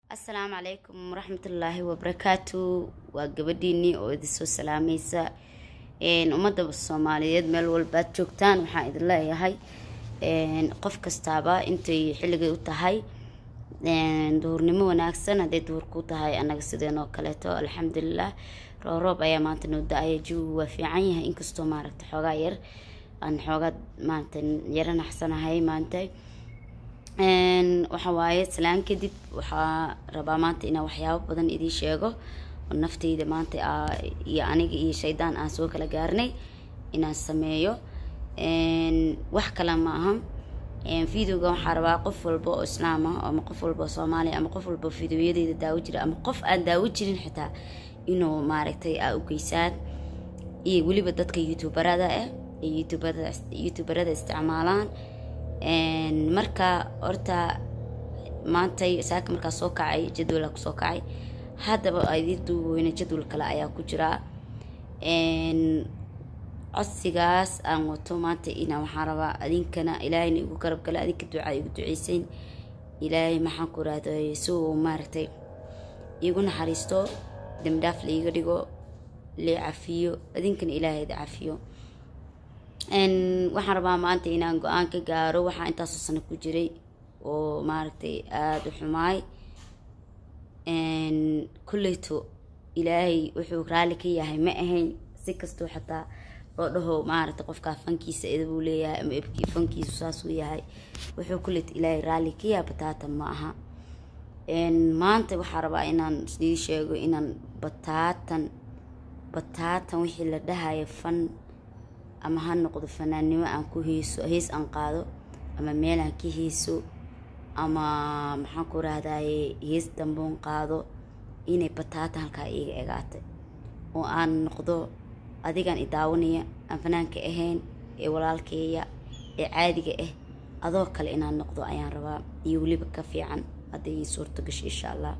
asalaamu calaykum waraxmatullaahi wabarakaatu waa gabadhiinii oo idinsoo salaamaysa ummadda soomaaliyeed meel walbaad joogtaan waxaan idin leeyahay qof kastaaba intay xilligay u tahay duhurnimo wanaagsan hadday duhur ku tahay annaga sideenoo kaleeto alxamdulilah rooroob ayaa maanta noo da-aya jawigu waa fiican yahay inkastoo maaragta xoogaa yar aan xoogaa maarata yaro naxsanahay maanta waxa waaye salaan kadib waxaa rabaa maanta inaan waxyaabo badan idiin sheego oo nafteyda maanta iyo aniga iyo shaydaan aan soo kala gaarnay inaan sameeyo wax kale ma aha videoga waxaa rabaa qof walba oo islaam ah ama qof walba oo soomaaliya ama qof walba videoyadeeda daawo jira ama qof aan daawo jirin xitaa inuu maaragtay aa u geysaan iyo weliba dadka youtuberada ah ee youtuberada youtuberada isticmaalaan marka horta maantay saaka markaa soo kacay jadwala kusoo kacay haddaba idii duuweyne jadwal kale ayaa ku jiraa codsigaas aan wato maanta inaa waxaan rabaa adinkana ilaahayna igu garab gala adinka ducaa igu duceysayn ilaahay maxaan ku rahday si uu maaragtay iigu naxariisto dambidhaaf laiga dhigo lee cafiyo adinkana ilaahayda cafiyo waxaan rabaa maanta inaan go-aan ka gaaro waxaa intaasoo sano ku jiray oo maaragtay aada u xumaay kulleyto ilaahay wuxuu raalli ka yahay ma ahayn si kastoo xataa loo dhaho maaragtay qofkaa fankiisa idabuu leeyahay ama ebkii fankiisu saasuu yahay wuxuu kulleyto ilaahay raalli ka yahay bataatan ma aha maanta waxaa rabaa inaan sii sheego inaan bataatan bataatan wixii la dhahayo fan ama ha noqdo fanaannimo aan ku heeso hees aan qaado ama meel aan ka heeso ama maxaan ku rahdaye hees damboon qaado inay bataata halkaa iiga egaatay oo aan noqdo adigaan i daawanaya aan fanaanka ahayn ee walaalkeeya ee caadiga ah adoo kale inaan noqdo ayaan rabaa iyo weliba ka fiican hadday ii suurto gasho insha allah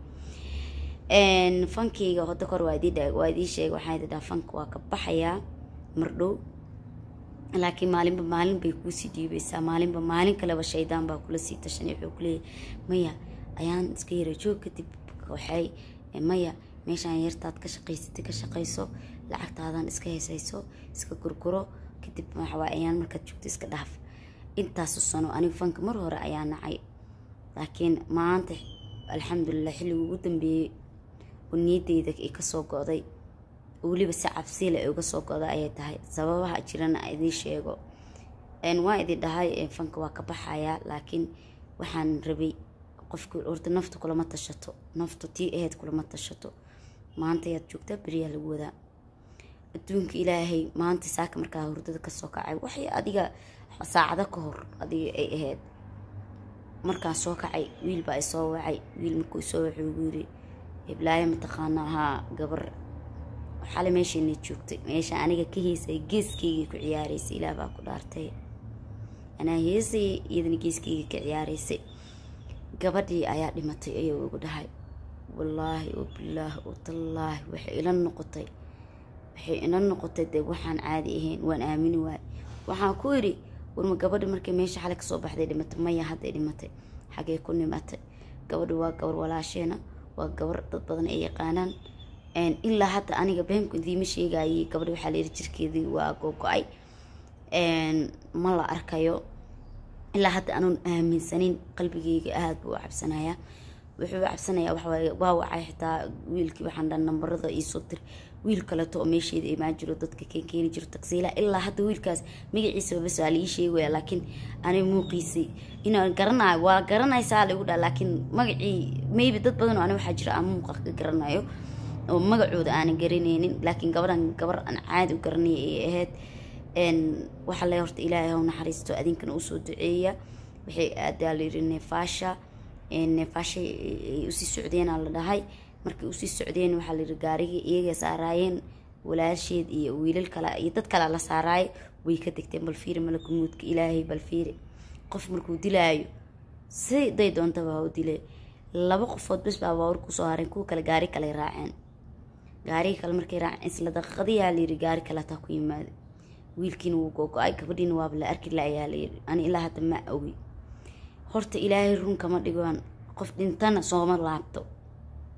fankeyga hodo kor waa idii sheegay waxaa idi dhaha fanka waa ka baxayaa mardhow laakiin maalinba maalin bay kuusii dhiibeysaa maalinba maalin kaleba shaydaan baa kula sii tashanay wuxuu kuleeyahy maya ayaan iska yara joog kadib waxay maya meeshaan yartaad ka shaqaysatay ka shaqayso lacagtaadan iska heesayso iska gurguro kadib waxawaa ayaan markaad joogto iska dhaaf intaasu sano anigu fanka mar hore ayaa nacay laakiin maanta alxamdulilah xilliga ugu dambeeyey oo niyadeyda ay kasoo go-day weliba si cabsiile ay uga soo goda ayay tahay sababaha jirana idiin sheego waa idin dhahay fanka waa ka baxayaa laakiin waxaan rabay qofki horta nafta kulama tashato naftu tii aheyd kulama tashato maanta ayaad joogtaa beriyaa lagu wadaa adduunka ilaahay maanta saaka markaa hurdada kasoo kacay waxay adiga saacado ka hor adiga ay ahayd markaan soo kacay wiil baa isoo wacay wiil markuu isoo wacay ugu yiri hiblaayo mataqaana haa gabar xale meeshaina joogtay meesha aniga ka heysay geeskaygii ku ciyaaraysay ilaah baa ku dhaartay anaa heesay iyadana geeskayga ka ciyaaraysay gabadhii ayaa dhimatay ayuu igu dhahay wallaahi oo bilaahi oo tallaahi waxay ila noqotay waxay ila noqotay dee waxaan caadi ahayn waan aamini waay waxaan ku yidhi warma gabadha markay meesha xale kasoo baxday dhimatay maya hadday dhimatay xagee ku nimatay gabadha waa gabar walaasheena waa gabar dad badan ay yaqaanaan ilaa hadda aniga beemku idiima sheegayay gabadha waxaa layidhi jirkeedii waa googo-ay ma la arkayo ilaa hadda anuun aaminsanin qalbigeyga aada buu u cabsanayaa wuxuu u cabsanayaa waxawaaye waa wacay xitaa wiilkii waxaan dhan nambarada iisoo dir wiil kaleto oo meesheeda imaan jiro dadka keen keeni jiro tagsiila ilaa hadda wiilkaas magaciisaba bas waa laii sheegaya laakiin ani muuqiisay inaan garanayo waa garanaysaa laigu dhaha laakiin magacii maybe dad badan oo ani waxaa jira aan muuqa ka garanayo oo magacooda aanan garanaynin laakiin gabadhan gabar aan caadi u garanaya ay ahayd waxaa le horta ilaahay haw naxariisto adinkana usoo duceeya waxay aadaa layiri neefaasha neefaasha ay usii socdeenaa la dhahay markay usii socdeen waxaa layiri gaarigii iyaga saaraayeen walaasheed iyo wiilal kale iyo dad kale la saaraayo way ka degteen bal fiiri malakumuudka ilaahay bal fiiri qof markuu dilaayo siday doontaba ha u dilay laba qofood bes baa baawar kusoo hareen kuwa kale gaari kale raaceen gaarigi kale markay raaceen isla daqiiqadiyaa layiri gaari kale hataa ku yimaada wiilkiina wuu googo-ay gabadhiina waaba la arki la ayaa layiri ani ilaa hadda ma ogi horta ilaahay run kama dhigoan qof dhintana sooma laabto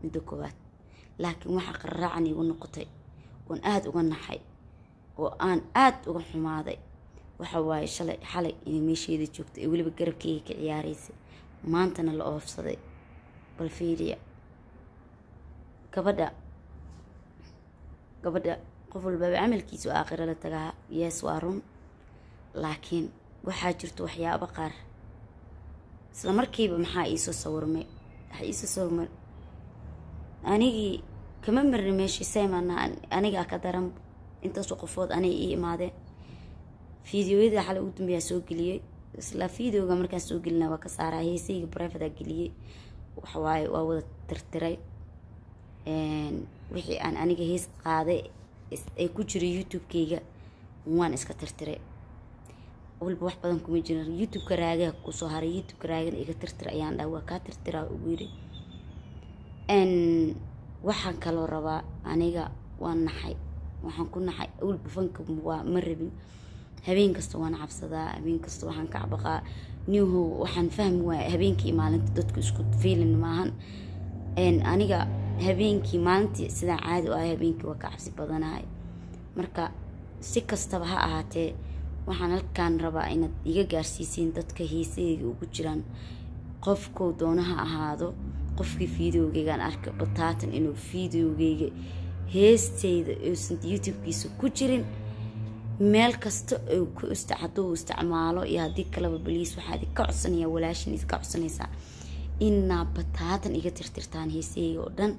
midda koowaad laakiin waxaa qarraacan iigu noqotay oon aada uga naxay oo aan aada uga xumaaday waxa waaye shalay xalay inay meesheeda joogto ee weliba garabkeyga ka ciyaaraysay maantana la oofsaday bal fiiriya gabadha gabadha qof walbaba camalkiisu aakhiro la tagaa yees waa run laakiin waxaa jirto waxyaabo qaar isla markiiba maxaa iisoo sawirmay waxaa iisoo sawirmay anigii kama marni meeshii saymana anigaa ka daran intaasoo qofood anay ii imaadeen fideoyada xalay ugu dambeeyaa soo geliyey isla videoga markaan soo gelina waa ka saaraa heesayga brivata geliyey waxawaaye waa wada tirtiray wixii aan aniga hees qaaday ee ku jiray youtube-keyga waan iska tirtiray walba wax badan kuma jiran youtube-ka raagaha kusoo haray youtube-ka raagana iga tirtir ayaan dhaha waa kaa tirtiraa ugu yiri waxaan kaloo rabaa aniga waan naxay waxaan ku naxay awalba fanka waa ma rabin habeen kasta waan cabsadaa habeen kasta waxaan ka cabaqaa niho waxaan fahmi waaya habeenkii maalinta dadku isku fiilin maahan aniga habeenkii maalintii sidaan caadi u ahay habeenkii waa ka cabsi badanahay marka si kastaba ha ahaatee waxaan halkaan rabaa inaad iga gaarsiisiin dadka heesaheyga ugu jiraan qofkou doona ha ahaado qofkii fideogeygaan arka bataatan inuu fideogeyga heesteyda uusan youtube-kiisa ku jirin meel kasta oo ku ista hadduu isticmaalo iyo haddii kaleba baliis waxaa idinka codsanaya walaashin idinka codsanaysaa inaa bataatan iga tirtirtaan heesaheyga oo dhan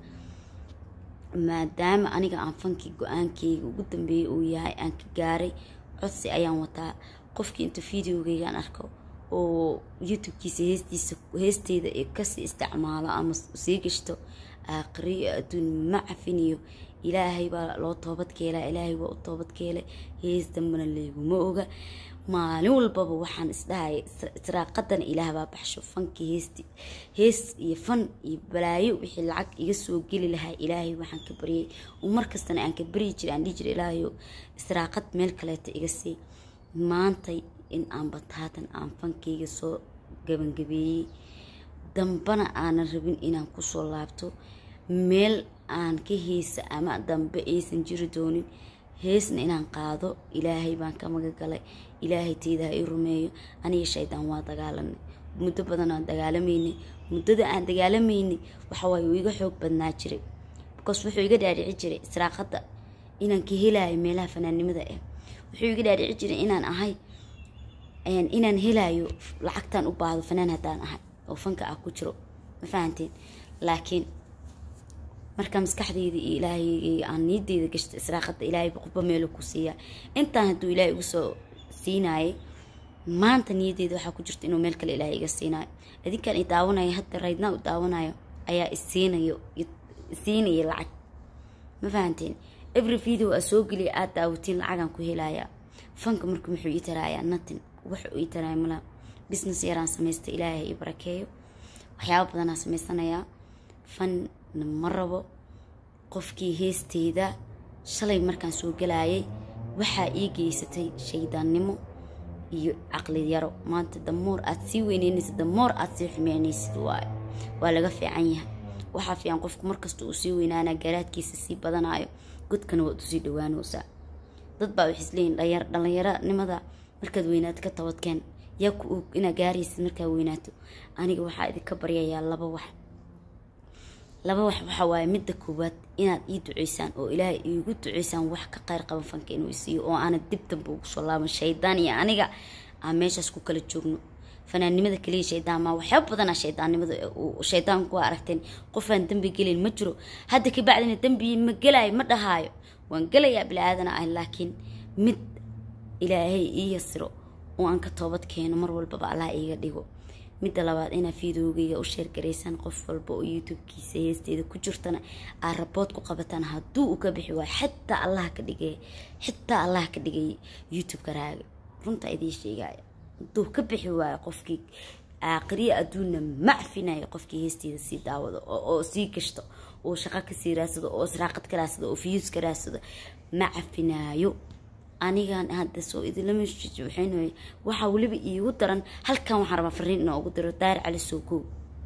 maadaama aniga aan fankii go-aankeyga ugu dambeeyay uu yahay aan ka gaaray codsi ayaan wataa qofkii inta videogeygaan arko oo youtube-kiisa heestiisa heesteyda ee kasii isticmaalo ama sii gashto aakhiriyo adduun ma cafiniyo ilaahay baa loo toobadkeelaa ilaahay waa u toobadkeelay hees dambana leeguma oga maalin walbaba waxaan isdhahaya israaqadana ilaah baa baxsho fankii heesti hees iyo fan iyo balaayo wixii lacag iga soo geli lahaa ilaahay waxaan ka baryay oo markastana aan ka baryi jiray aan dhihi jiray ilaahayo israaqad meel kaleeta iga sii maantay in aan bataatan aan fankeyga soo gabangabeeyey dambana aanan rabin inaan kusoo laabto meel aan ka heesa ama dambe aysan jiri doonin heesna inaan qaado ilaahay baan ka magagalay ilaahay teyda ha i rumeeyo aniga shaydaan waa dagaalanay muddo badan aan dagaalamaynay muddada aan dagaalamaynay waxawaaye uu iga xoog badnaa jiray bikaas wuxuu iga dhaadhici jiray israaqadda inaan ka helaayo meelaha fanaannimada ah wuxuu iga dhaadhici jiray inaan ahay inaan helaayo lacagtaan u baahdo fanaan haddaan ahay oo fanka ah ku jiro ma fahanteen laakiin marka maskaxdeyda iyo ilaahayga aan niideyda gashta israaqada ilaahayba qubba meelu ku siiyaa intaan hadduu ilaahay igu soo siinaayay maanta niyadeyda waxaa ku jirta inuu meel kale ilaahay iga siinaayo adinkaan i daawanayo hadda raydnaa u daawanayo ayaa isiinayo isiinaya lacag ma fahanteen every video aa soo geliya aada daawatiin lacagaan ku helayaa fanka marka muxuu ii taraayaa natin wuxuu ii taraaya mala business yaraan samaysta ilaahay i barakeeyo waxyaaba badanaa samaysanayaa fanna ma rabo qofkii heesteyda shalay markaan soo galaayay waxaa ii geysatay shaydaannimo iyo caqli yaro maanta damoor aad sii weyneynaysid damoor aad sii xumeynaysid waayo waa laga fiican yahay waxaa fiican qofku markasta uu sii weynaanaa garaadkiisa sii badanayo godkana waad usii dhawaanaysaa dad baa waxay isleeyihin dhallinyaronimada markaad weynaato ka tabadkeen yaa ku og inaad gaaraysid markaa weynaato aniga waxaa idinka baryayaa laba wax laba wax waxa waaye midda koowaad inaad ii duceysaan oo ilaahay iigu duceysaan wax ka qayr qaban fanka inuu isiiyo oo aana dib damba ugu soo laaban shaydaan iyo aniga aan meeshaas ku kala joogno fanaannimada kaliya shaydaan maa waxyaaba badanaa shaydaannimada shaydaanku waa aragteen qofaan dembi gelin ma jiro hadda ka bacdina dembi ma gelaayo ma dhahaayo waan gelayaa bilaaadana ah laakiin mid ilaahay ii yasiro oo aan ka toobad keeno mar walbaba allah iiga dhigo midda labaad inaa fideogeyga u sheergaraysaan qof walba oo youtube-kiisa heesteeda ku jirtana aad rabood ku qabataan hadduu u ka bixi waayo xitaa allah ka dhigay xitaa allah ka dhigay youtube-ka raaga runta idiin sheegaya hadduu ka bixi waayo qofkii aakhiriya adduunna macfinayo qofkii heesteeda sii daawado oo sii gashto oo shaqo kasii raadsado oo israaqad ka raadsado oo fiyuus ka raadsado ma cafinaayo anigan hadda soo idinlama waxayn waxaa weliba iigu daran halkan waxaan rabaa fariin inaa ugu diro daar cali sookow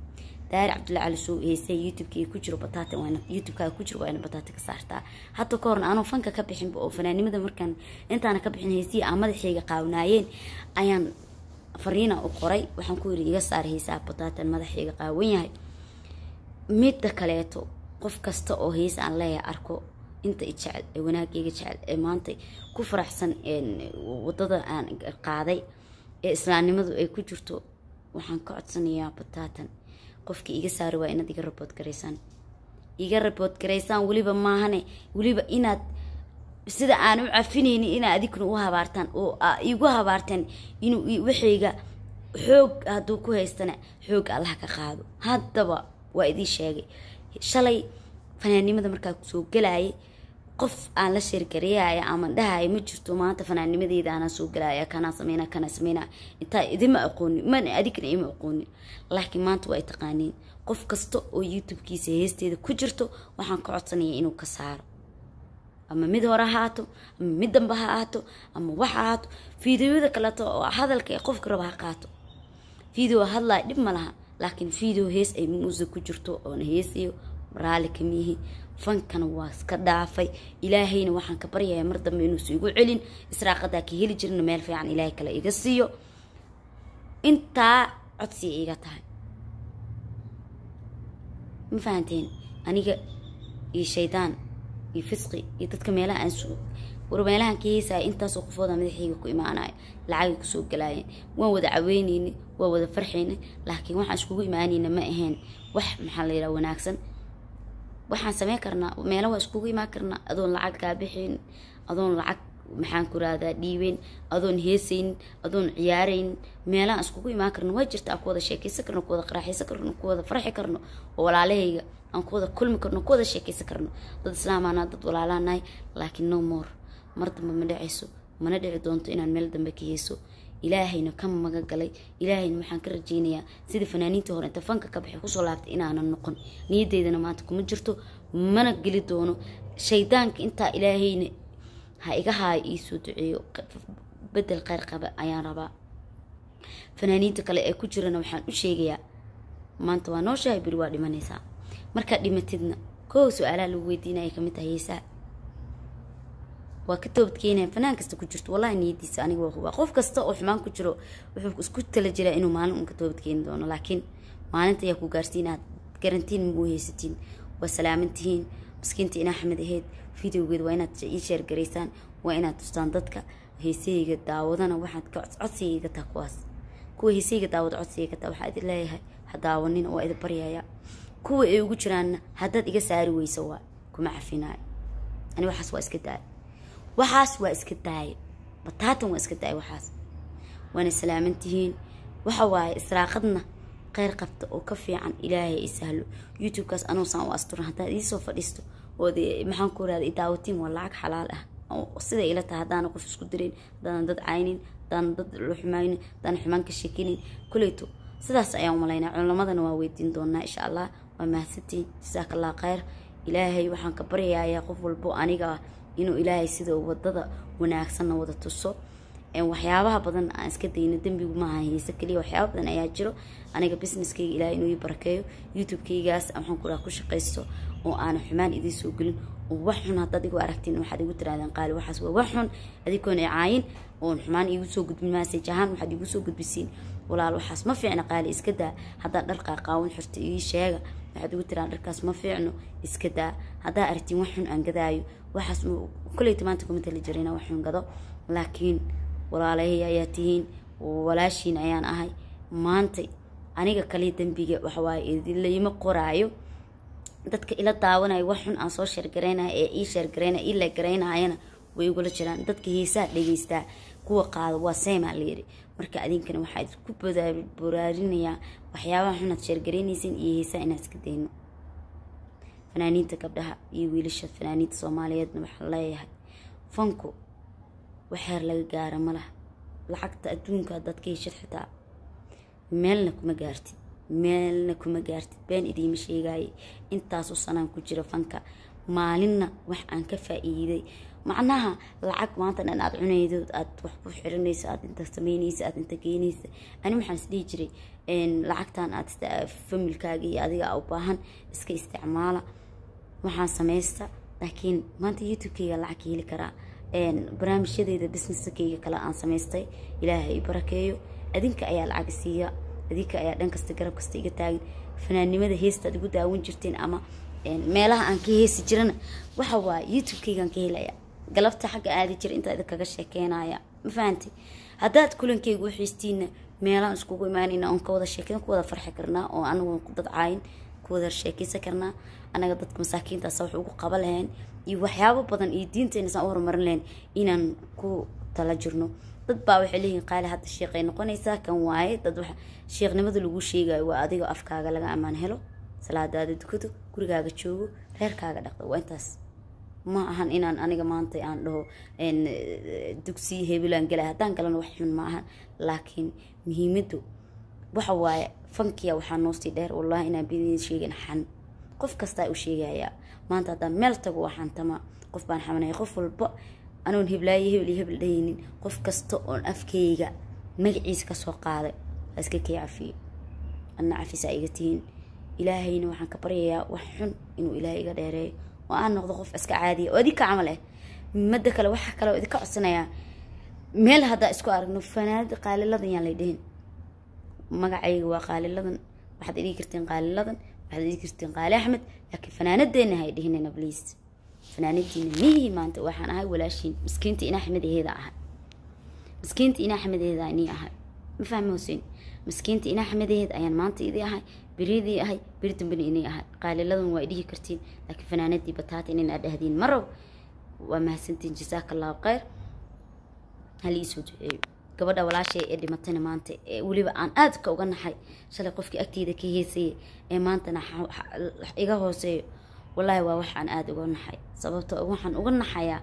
daari cabdulla cali soo heysay youtubeka ku jiro bataata waana youtubekaaga ku jiro waa ina bataata ka saartaa hadda ka horna anuu fanka ka bixinba oo fanaanimada markaan intaana ka bixin heysihii aan madaxayga qaawnaayeen ayaan fariina u qoray waxaan ku yiri iga saar heysaha bataatan madaxayga qaawan yahay midda kaleeto qof kasta oo heys aan leeyahay arko inta i jecel ee wanaagayga jecel ee maanta ku faraxsan wadada aan qaaday ee islaamnimadu ay ku jirto waxaan ka codsanayaa bataatan qofkii iga saari waa inaad iga rabood garaysaan iga rabood garaysaan weliba maahane weliba inaad sida aan u cafinaynin inaa adigna u habaartaan oo igu habaarteen inuu waxayga xoog hadduu ku haystana xoog allaha ka qaado haddaba waa idiin sheegay shalay fanaannimada markaa kusoo galayay qof aan la sheergareeyaya ama dhahaya ma jirto maanta fanaannimadeeda aanaa soo galaya kanaa sameyna kanaa sameyna intaa idima aqoonin mana adigna ima aqoonin laakiin maanta waa ay taqaaniin qof kasta oo youtube-kiisa heesteeda ku jirto waxaan ka codsanaya inuu ka saaro ama mid hore ha ahaato ama mid damba ha ahaato ama wax ha ahaato fideoyada kaleeto oo hadalka ee qofka raba ha qaato video hadlaya dhib ma laha laakiin video hees ay muusa ku jirto oona heesayo raali kamiyihi fankana waa iska dhaafay ilaahayna waxaan ka baryaya mar dambe inuusa igu celin israaqadaa ka heli jirna meel fiican ilaahay kale iga siiyo intaa codsiya iga tahay ma fahanteen aniga iyo shaydaan iyo fisqi iyo dadka meelaha aan war meelahan ka heesaya intaasoo qofooda madaxayga ku imaanayo lacagay kusoo galaayeen waan wada caweyneyna waa wada farxayna laakiin waxaan iskugu imaanayna ma ahayn wax maxaa la yidhaha wanaagsan waxaan sameyn karnaa meela waa iskugu imaan karnaa adoon lacag kaa bixayn adoon lacag maxaan ku rahdaa dhiibeyn adoon heesaynin adoon ciyaarayn meelahaan iskugu imaan karno waa jirta aan ku wada sheekaysan karno ku wada qaraaxaysan karno ku wada farxi karno oo walaalahayga aan ku wada kulmi karno ku wada sheekaysan karno dad islaamaanaa dad walaalaanahay laakiin no more mar dambe ma dhacayso mana dhici doonto inaan meel dambe ka heeso ilaahayna ka maga galay ilaahayna waxaan ka rajeynayaa sida fanaaniintii hore inta fanka ka baxay kusoo laabtay inaanan noqon niyadeydana maanta kuma jirto mana geli doono shaydaanka intaa ilaahayna ha iga haayo iisoo duceeyo bedel kheyr qaba ayaan rabaa fanaaniinta kale ee ku jirana waxaan u sheegayaa maanta waa nooshahay beri waa dhimanaysaa markaad dhimatidna koow su-aalaha lagu weydiinaya kamid tahay heesaa waa ka toobadkeenaya fanaan kasta ku jirto wallahi niyadiisa aniga waa hubaa qof kasta oo xumaan ku jiro wuxuu isku tala jiraa inuu maalin un ka toobadkeeni doono laakiin maalinta ayaa ku gaarsiin aad garantiin ma u haysatiin waa salaaman tihiin maskiinta in axmed ahayd videogeed waa inaad ii sheergaraysaan waa inaad tustaan dadka heesahayga daawadana waxaad ka codsigayga taa kuwaas kuwa heesahayga daawada codsigayga taa waxaa idin leeyahay ha daawanina waa idin baryaya kuwa ay ugu jiraanna haddaad iga saari weyso waa kuma cafinaayo ani waxaas waa iska daaya waxaas waa iska daaya bataatan waa iska daaya waxaas waana salaaman tihiin waxa waaye israaqadna kheyr qabta oo ka fiican ilaahay i sahlo youtube-kaas anuusaan u asturan haddaad iisoo fadhiisto ood maxaan ku rahda idaawatiin waa lacag xalaal ah sida ila tahay haddaana qof isku dirin haddaanan dad caynin haddaanan dad la xumaynin haddaanan xumaan ka sheekinin kuleyto sidaas ayaan umalaynaa culamadana waa weydiin doonaa insha allah waa mahadsantiin jasaaka allah kheyr ilaahay waxaan ka baryayaa qof walbo aniga ah inuu ilaahay sida wadada wanaagsanna wada tuso waxyaabaha badan aan iska dayno dembigu maaha heese kaliya waxyaaba badan ayaa jiro aniga businesskayga ilaahay inuu ii barakeeyo youtube-kaygaas waxaan ku dhaha ku shaqaysto oo aanan xumaan idiin soo gelin oo wax xun haddaad igu aragtiin waxaad igu tirahdeen qaali waxaas waa wax xun adikoon caayin oon xumaan iigu soo gudbin maasaj ahaan waxaad iigu soo gudbisiin walaal waxaas ma fiicna qaali iska daa haddaad dhar qaaqaawan xirta ii sheega waxaad igu tiraa dharkaas ma fiicno iska daa haddaa aragtiin wax xun aan gadaayo waxaas koleyta maanta kuma tali jirina wax xun gado laakiin walaalahay ayaa tihiin walaashiin ayaan ahay maanta aniga kaliya dembiga waxawaaye idinlayma qoraayo dadka ila daawanayo wax xun aan soo sheergaraynaya ee ii sheergaraynaya ii leegaraynayana way igula jiraan dadka heesaha dhegeystaa kuwa qaado waa seymaa layiri marka adinkana waxaa isku boraarinayaa waxyaabaha xunaad sheergaraynaysan iyo heesaha inaad iska dayno fanaaniinta gabdhaha iyo wiilasha fanaaniinta soomaaliyeedna waxaa leeyahay fanku waxeer laga gaara ma laha lacagta adduunka haddaad ka heshid xitaa meelna kuma gaartid meelna kuma gaartid been idiima sheegaaye intaasoo sanaan ku jira fanka maalinna wax aan ka faa-iiday macnaha lacag maanta dhan aada cunaydo aad wax ku xiranayso aad inta sameynaysa aad inta geynaysa ani waxaan isdhihi jiray lacagtan aad familkaaga iyo adiga u baahan iska isticmaala waxaan samaysta laakiin maanta youtube-kayga lacag ka heli karaa barnaamijyadeeda businesskayga kale aan samaystay ilaahay i barakeeyo adinka ayaa lacag siiya adinka ayaa dhan kasta garab kasta iga taagin fanaannimada heestaad igu daawan jirteen ama meelaha aan ka heesi jirana waxa waa youtube-kaygaan ka helaya galabta xagga aadi jira intaa idinkaga sheekeynaya ma fahantay haddaad kulankayga u xiistiina meelaan iskugu imaanayna oon ka wada sheekeyn ku wada farxi karnaa oo anagu dad caayin ku wada sheekeysan karnaa anaga dadka masaakiintaasa wax ugu qaba lahayn iyo waxyaabo badan iyo diinteena saan u horumarin lahayn inaan ku tala jirno dad baa waxay leeyihin qaali hadda sheeqay noqonaysaa kan waaye dad wax sheekhnimada lagu sheegayo waa adiga afkaaga laga ammaan helo salaadaada dukado gurigaaga joogo reerkaaga dhaqdo waa intaas ma ahan inaan aniga maanta aan dhaho dugsiya hebelaan galay haddaan galana wax xun ma ahan laakiin muhiimadu waxa waaye fankiya waxaa noosii dheer wallahi inaan bidin sheegin xan qof kastaa u sheegayaa maanta haddaan meel tago waxaan tama qof baan xamanaya qof walba anoon heblaayo hebel iyo hebel dhahaynin qof kasta oon afkayga magaciisa kasoo qaaday ha iska kay cafiyo adna cafisaa iga tihiin ilaahayna waxaan ka baryayaa wax xun inuu ilaahay iga dheereeyo oo aan noqdo qof iska caadiya oo idinka camal ah mada kale waxaa kale oo idinka codsanayaa meel haddaa isku aragno fanaanada qaaliladan yaan lay dhihin magacayga waa qaaliladan waxaad idhigi karteen qaaliladan waxaad idhigi karteen qaali axmed laakiin fanaanadeena hay dhihinayna bliis fanaanadiina mihii maanta waxaan ahay walaashiin miskiinta ina axmedaheeda ahay miskiinta ina axmedaheeda nii ahay ma fahmi huseen miskiinta ina axmedaheed ayaan maanta idii ahay beridii ahay beri dambena inay ahay qaaliladan waa idhihi kartiin laakiin fanaanadii bataata inan aad dhahdiin marow waa mahadsantiin jasaaka allahu kheyr hali isoo duceeyo gabadha walaashay ee dhimatayna maanta ee weliba aan aadka uga naxay shalay qofkii agteyda ka heesayay ee maantana iga hooseeyo wallaahi waa waxaan aada uga naxay sababto waxaan uga naxayaa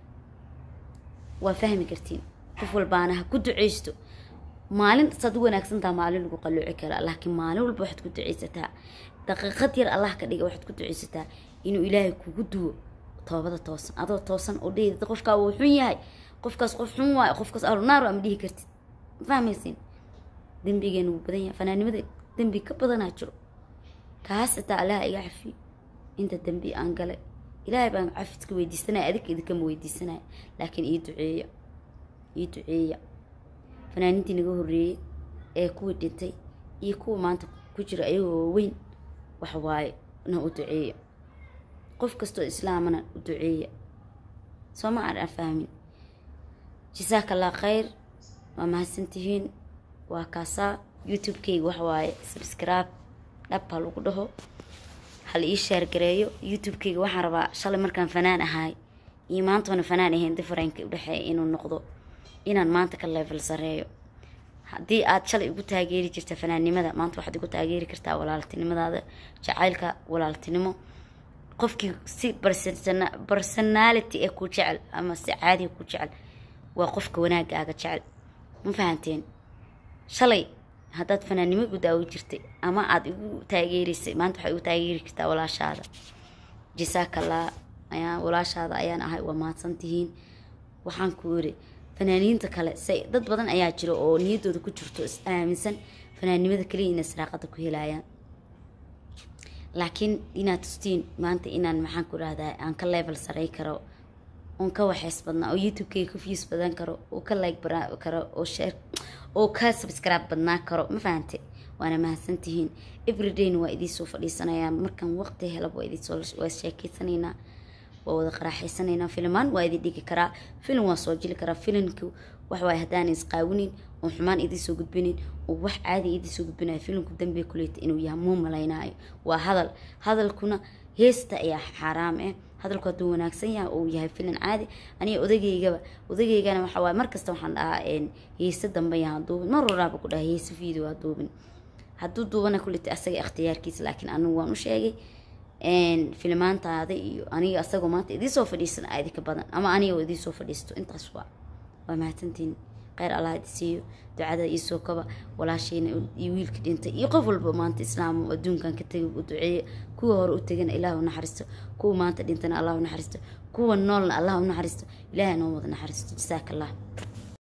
waa fahmi kartiin qof walbaana ha ku duceysto maalin saad u wanaagsantaha maalin lagu qalooci karaa laakiin maalin walba waxaad ku duceysataa daqiiqad yar allah ka dhiga waxaad ku duceysataa inuu ilaahay kugu duwo toobada toosan adoo toosan oo dhehid qofkaa wuu xun yahay qofkaas qof xun waayo qofkaas arunaar ama dhihi kartid ma fahmaysin dembigeena wuu badan yahay fanaanimada dembi ka badanaa jiro kaas xitaa allaha iga cafiyo inta dembi aan galay ilaahay baan cafidka weydiisanaya adinka idinkama weydiisanaya laakiin ii duceeya ii duceeya fanaaniintii naga horreeyey ee kuwii dhintay iyo kuwa maanta ku jira ayagoo weyn wax waaye na u duceeya qof kastoo islaamana u duceeya soo ma aan fahmin jasaaka allah khayr waa mahadsantihiin waa kaasaa youtube-kayga wax waaye subscribe dhab ha lagu dhaho hal ii sheergareeyo youtube-kayga waxaan rabaa shalay markaan fanaan ahaay iyo maantoona fanaan ahayn differenka udhexeeya inuu noqdo inaan maanta ka level sareeyo haddii aad shalay igu taageeri jirta fanaannimada maanta waxaad igu taageeri kartaa walaaltinimadaada jacaylka walaaltinimo qofkii si personality ee ku jecel ama si caadiga ku jecel waa qofka wanaagaaga jecel ma fahanteen shalay haddaad fanaannimo igu daawo jirtay ama aada igu taageerisay maanta waxaad igu taageeri kartaa walaashaada jasaakallah ayaa walaashaada ayaan ahay waa mahadsantihiin waxaan ku iri fanaaniinta kale say dad badan ayaa jira oo niyaddooda ku jirto is aaminsan fanaannimada kaliya inay saraaqada ku helayaan laakiin inaad tustiin maanta inaan maxaan ku rahdaa aan ka level saray karo oon ka waxeys badnaa oo youtube-kayga ka views badan karo oo ka like baran karo oo share oo ka subscribe badnaa karo ma fahante waana mahadsantihiin everydayna waa idiinsoo fadhiisanayaa markaan waqti helaba waa idinsoo waa sheekeysanaynaa waa wada qaraaxaysanaynaa filmaan waa idin dhigi karaa filim waa soo jili karaa filimka waxwaay haddaan isqaawinin oo xumaan idinsoo gudbinin oo wax caadi idinsoo gudbinayo filimku dambe kuleeta inuu yahay muu malaynaayo waa hadal hadalkuna heesta ayaa xaaraam ah hadalku hadduu wanaagsan yahay oo yahay filim caadi aniga odageygaba odageygana waxa waaye markasta waxaan dhahaa heese dambe yaha duubin mar waraaba ku dhaha heese video ha duubin hadduu duubana kuleta asaga ikhtiyaarkiisa laakiin anigu waan u sheegay filmaantaada iyo aniga asagoo maanta idiisoo fadhiisan aa idinka badan ama aniga oo idiisoo fadhiisto intaas waa waa mahadsantiin kheyr allah idi siiyo ducada iisoo kaba walaashayna iyo wiilka dhintay iyo qof walba maanta islaam adduunkan ka tegay u duceeya kuwa hore u tegana ilaah u naxariisto kuwa maanta dhintana allah u naxariisto kuwa noolna allah u naxariisto ilaahay noo wada naxariisto jasaaka allah